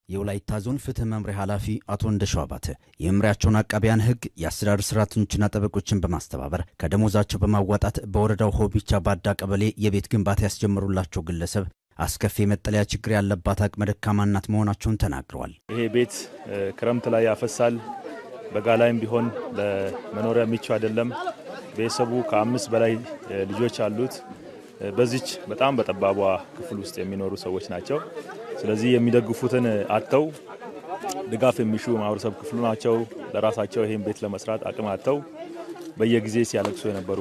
የወላይታ ዞን ፍትህ መምሪያ ኃላፊ አቶ እንደሻው አባተ የመምሪያቸውን አቃቢያን ሕግ የአስተዳደር ሰራተኞችና ጠበቆችን በማስተባበር ከደሞዛቸው በማዋጣት በወረዳው ሆቢቻ ባዳ ቀበሌ የቤት ግንባታ ያስጀመሩላቸው ግለሰብ አስከፊ የመጠለያ ችግር ያለባት አቅመ ደካማ እናት መሆናቸውን ተናግረዋል። ይሄ ቤት ክረምት ላይ ያፈሳል፣ በጋ ላይም ቢሆን ለመኖሪያ ምቹ አይደለም። ቤተሰቡ ከአምስት በላይ ልጆች አሉት። በዚች በጣም በጠባቧ ክፍል ውስጥ የሚኖሩ ሰዎች ናቸው። ስለዚህ የሚደግፉትን አጥተው ድጋፍ የሚሹ ማህበረሰብ ክፍሉ ናቸው። ለራሳቸው ይህን ቤት ለመስራት አቅም አጥተው በየጊዜ ሲያለቅሱ የነበሩ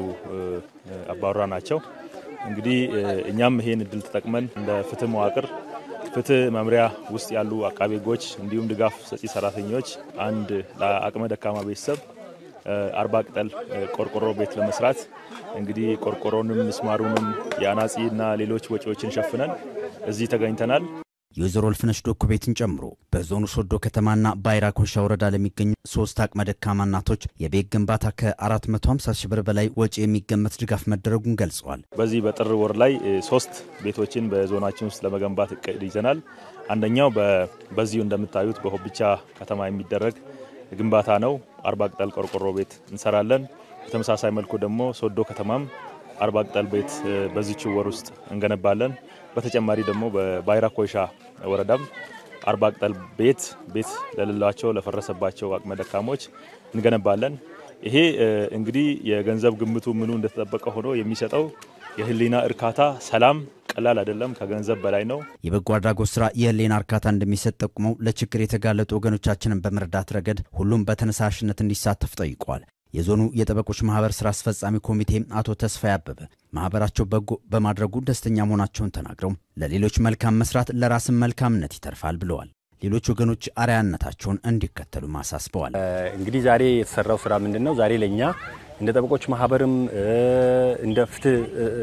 አባወራ ናቸው። እንግዲህ እኛም ይሄን እድል ተጠቅመን እንደ ፍትህ መዋቅር ፍትህ መምሪያ ውስጥ ያሉ አቃቤ ሕጎች እንዲሁም ድጋፍ ሰጪ ሰራተኞች አንድ ለአቅመ ደካማ ቤተሰብ አርባ ቅጠል ቆርቆሮ ቤት ለመስራት እንግዲህ ቆርቆሮንም ምስማሩንም የአናጺ እና ሌሎች ወጪዎችን ሸፍነን እዚህ ተገኝተናል። የወይዘሮ እልፍነሽ ዶኩ ቤትን ጨምሮ በዞኑ ሶዶ ከተማና ባይራ ኮሻ ወረዳ ለሚገኙ ሶስት አቅመ ደካማ እናቶች የቤት ግንባታ ከ450 ሺህ ብር በላይ ወጪ የሚገመት ድጋፍ መደረጉን ገልጸዋል። በዚህ በጥር ወር ላይ ሶስት ቤቶችን በዞናችን ውስጥ ለመገንባት እቅድ ይዘናል። አንደኛው በዚሁ እንደምታዩት በሆቢቻ ከተማ የሚደረግ ግንባታ ነው። አርባ ቅጠል ቆርቆሮ ቤት እንሰራለን። በተመሳሳይ መልኩ ደግሞ ሶዶ ከተማም አርባ ቅጠል ቤት በዚች ወር ውስጥ እንገነባለን። በተጨማሪ ደግሞ በባይራ ኮይሻ ወረዳም አርባ ቅጠል ቤት ቤት ለሌላቸው ለፈረሰባቸው አቅመ ደካሞች እንገነባለን። ይሄ እንግዲህ የገንዘብ ግምቱ ምኑ እንደተጠበቀ ሆኖ የሚሰጠው የህሊና እርካታ፣ ሰላም ቀላል አይደለም፣ ከገንዘብ በላይ ነው። የበጎ አድራጎት ስራ የህሊና እርካታ እንደሚሰጥ ጠቁመው ለችግር የተጋለጡ ወገኖቻችንን በመርዳት ረገድ ሁሉም በተነሳሽነት እንዲሳተፍ ጠይቀዋል። የዞኑ የጠበቆች ማህበር ስራ አስፈጻሚ ኮሚቴ አቶ ተስፋ አበበ ማህበራቸው በጎ በማድረጉ ደስተኛ መሆናቸውን ተናግረው ለሌሎች መልካም መስራት ለራስን መልካምነት ይተርፋል ብለዋል። ሌሎች ወገኖች አርአያነታቸውን እንዲከተሉ አሳስበዋል። እንግዲህ ዛሬ የተሰራው ስራ ምንድን ነው? ዛሬ ለእኛ እንደ ጠበቆች ማህበርም እንደ ፍትህ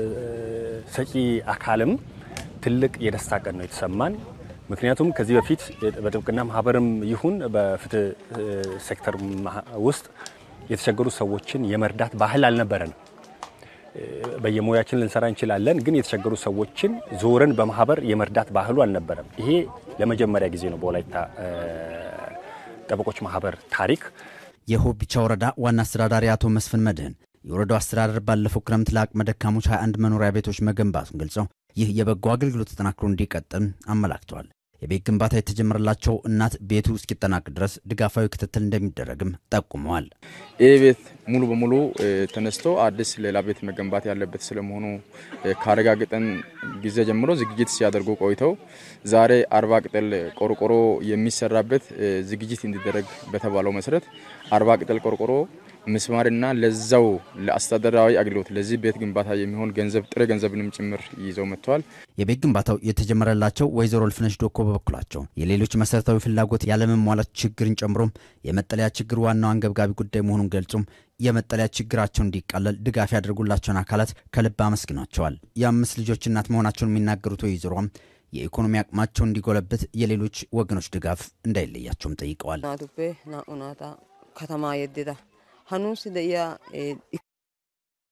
ሰጪ አካልም ትልቅ የደስታ ቀን ነው የተሰማን። ምክንያቱም ከዚህ በፊት በጥብቅና ማህበርም ይሁን በፍትህ ሴክተር ውስጥ የተቸገሩ ሰዎችን የመርዳት ባህል አልነበረንም። በየሙያችን ልንሰራ እንችላለን፣ ግን የተቸገሩ ሰዎችን ዞረን በማህበር የመርዳት ባህሉ አልነበረም። ይሄ ለመጀመሪያ ጊዜ ነው በወላይታ ጠበቆች ማህበር ታሪክ። የሆቢቻ ወረዳ ዋና አስተዳዳሪ አቶ መስፍን መድህን የወረዳው አስተዳደር ባለፈው ክረምት ለአቅመ ደካሞች 21 መኖሪያ ቤቶች መገንባቱን ገልጸው ይህ የበጎ አገልግሎት ተጠናክሮ እንዲቀጥል አመላክተዋል። የቤት ግንባታ የተጀመረላቸው እናት ቤቱ እስኪጠናቅ ድረስ ድጋፋዊ ክትትል እንደሚደረግም ጠቁመዋል። ይህ ቤት ሙሉ በሙሉ ተነስቶ አዲስ ሌላ ቤት መገንባት ያለበት ስለመሆኑ ካረጋገጠን ጊዜ ጀምሮ ዝግጅት ሲያደርጉ ቆይተው ዛሬ አርባ ቅጠል ቆርቆሮ የሚሰራበት ዝግጅት እንዲደረግ በተባለው መሰረት አርባ ቅጠል ቆርቆሮ ምስማርና ለዛው ለአስተዳደራዊ አገልግሎት ለዚህ ቤት ግንባታ የሚሆን ገንዘብ ጥሬ ገንዘብንም ጭምር ይዘው መጥተዋል። የቤት ግንባታው የተጀመረላቸው ወይዘሮ እልፍነሽ ዶኮ በበኩላቸው የሌሎች መሰረታዊ ፍላጎት ያለመሟላት ችግርን ጨምሮም የመጠለያ ችግር ዋናው አንገብጋቢ ጉዳይ መሆኑን ገልጹም የመጠለያ ችግራቸው እንዲቃለል ድጋፍ ያደርጉላቸውን አካላት ከልብ አመስግኗቸዋል። የአምስት ልጆች እናት መሆናቸውን የሚናገሩት ወይዘሮም የኢኮኖሚ አቅማቸው እንዲጎለብት የሌሎች ወገኖች ድጋፍ እንዳይለያቸውም ጠይቀዋል። ከተማ የደዳ ሀኑስ ደያ